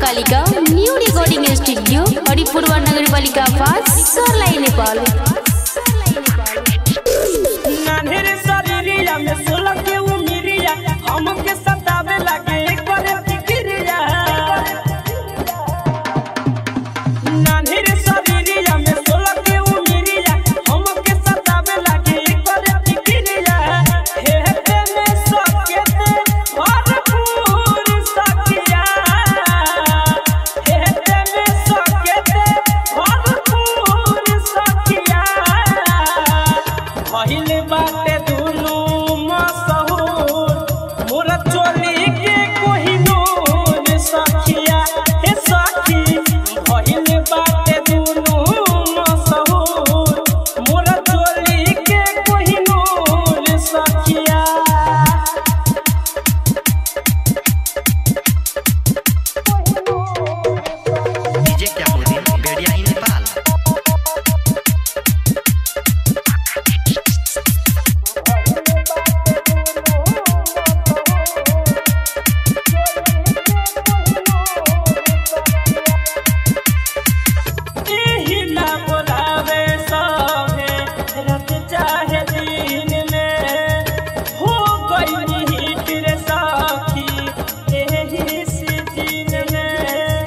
बालिका new recording studio Haripurwa नगर पालिका पास सरलाई नेपाल नान्हेरे शरीरिया में सोलह के उमिरिया हमके सतावे लागे एक बार फिक्रिया नान्हेरे शरीरिया में सोलह के उमिरिया हमके सतावे लागे एक बार फिक्रिया हे हे में सके ते भरपूर सकिया हे हे में सके ते भरपूर सकिया पहिले बाटे दुनु मसहूर मोरा चोली के कोहिनूर सखिया हे सखी पहिले बाटे दुनु मसहूर मोरा चोली के कोहिनूर सखिया डीजे क्या मोदी बेड़िया ही नेपाल एही ना बोलावे सभे रात चाहे दिन में हो गई हिट रे सखी एही सीजन में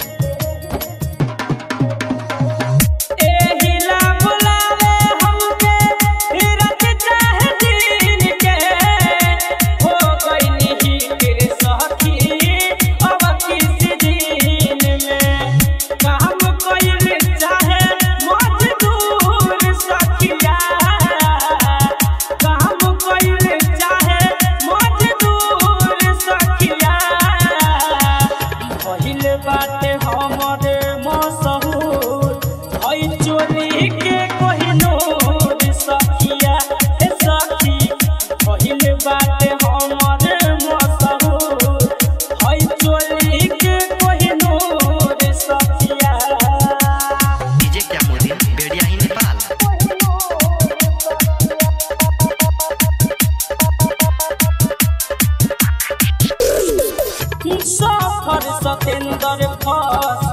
एही ना बोलावे हमके रात चाहे दिन के हो गई हिट रे सखी अब किस दिन में काम कइल चाहे मजदूर सखिया काम कइल चाहे मजदूर सखिया पहिल बाटे हमरे मसहूर हई चोली के कोहिनूर सखिया हे सखी पहिल बाटे हमरे मसहूर हई चोली के कोहिनूर सखिया डीजे क्या मोदी बेड़िया ही नेपाल सफर सतेंद्र फस